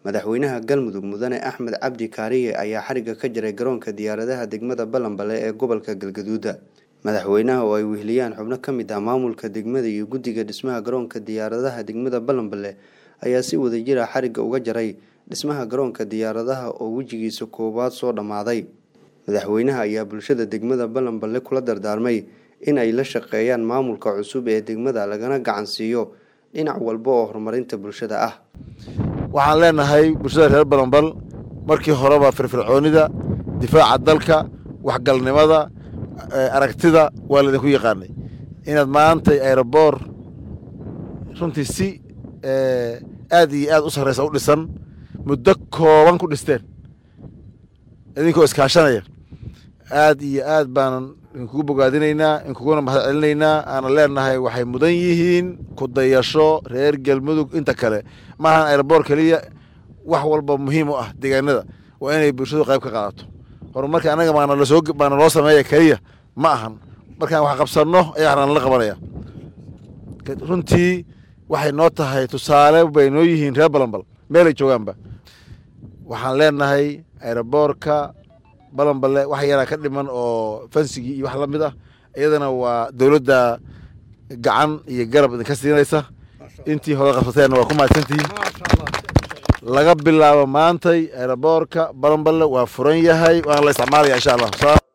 madaxweynaha galmudug mudane axmed cabdi kaariye ayaa xariga ka jaray garoonka diyaaradaha degmada balanbale ee gobolka galgaduuda madaxweynaha oo ay weheliyaan xubno ka mid ah maamulka degmada iyo guddiga dhismaha garoonka diyaaradaha degmada balanbale ayaa si wadajir ah xariga uga jaray dhismaha garoonka diyaaradaha oo wejigiisa koowaad soo dhammaaday madaxweynaha ayaa bulshada degmada balanbale kula dardaarmay in ay la shaqeeyaan maamulka cusub ee degmada lagana gacan siiyo dhinac walba oo horumarinta bulshada ah waxaan leenahay bulshada reer balanbal markii horeba firfircoonida difaaca dalka waxgalnimada aragtida waa laydinku yaqaanay inaad maantay aeroboor runtii si aad iyo aad u sarreysa u dhisan muddo kooban ku dhisteen idinkoo iskaashanaya aad iyo aad baanan inkugu bogaadinaynaa inkuguna mahad celinaynaa aanan leenahay waxay mudan yihiin ku dayasho reer galmudug inta kale maahan aeroboor keliya wax walba muhiim u ah deegaanada waa inay bulshadu qayb ka qaadato horumarka annaga baana loo sameeya keliya ma ahan markaan wax qabsanno ayaa waxna nala qabanaya runtii waxay noo tahay tusaale bay noo yihiin reer balanbal meelay joogaanba waxaan leenahay aeroboorka balanballe wax yaraa ka dhiman oo fansigii iyo wax la mid ah iyadana waa dowladda gacan iyo garab idinka siinaysa intii hore qabsateenna waa ku mahadsantihiin laga bilaabo maantay aeroboorka balanballe waa furan yahay waana la isticmaalaya insha allah